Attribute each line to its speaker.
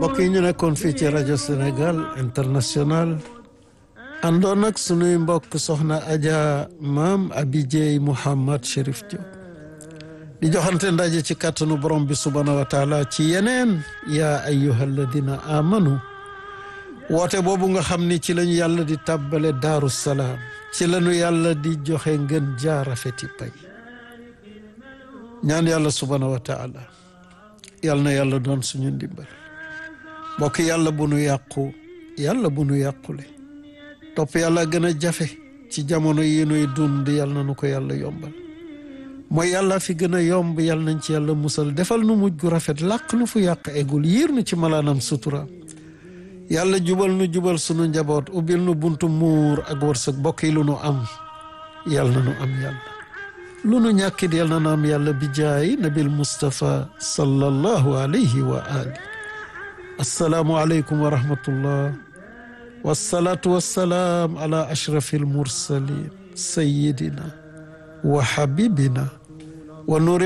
Speaker 1: mbokk yi ñu nekkoon fii ci rajo Sénégal international àndoon ak sunuy mbokk soxna Adja maam Abidjey Mouhamad Chérif Diop di joxante ndaje ci kàttanu borom bi subhaanahu wa taala ci yeneen yaa ayyuha alladina amanu woote boobu nga xam ni ci lañu yàlla di tàbbale daaru salaam ci lañu yàlla di joxe ngën jaarafeti pay ñaan yàlla subhaanahu wa taala yàlla na yàlla doon suñu ndimbal mbokk yàlla bu nu yàqu yàlla bu nu yàqule topp yàlla gën a jafe ci jamono yi nuy dund yàlla na nu ko yàlla yombal mooy yàlla fi gën a yomb yàlla nañ ci yàlla musal defal nu mujj gu rafet làq nu fu yàq eggul yiir nu ci malaanam sutura yàlla jubal nu jubal sunu njaboot ubbil nu buntu muur ak wërsëg bokk yi lu nu am yàlla na nu am yàlla lu nu ñàkkit yàlla na nu am yàlla bi jaay nabil Mustafa sallallahu alayhi wa ali assalaamu aleykum wa rahmatullah wassalaatu wassalaam ala ashrafi almursalin sayidina wa habibina wa nuri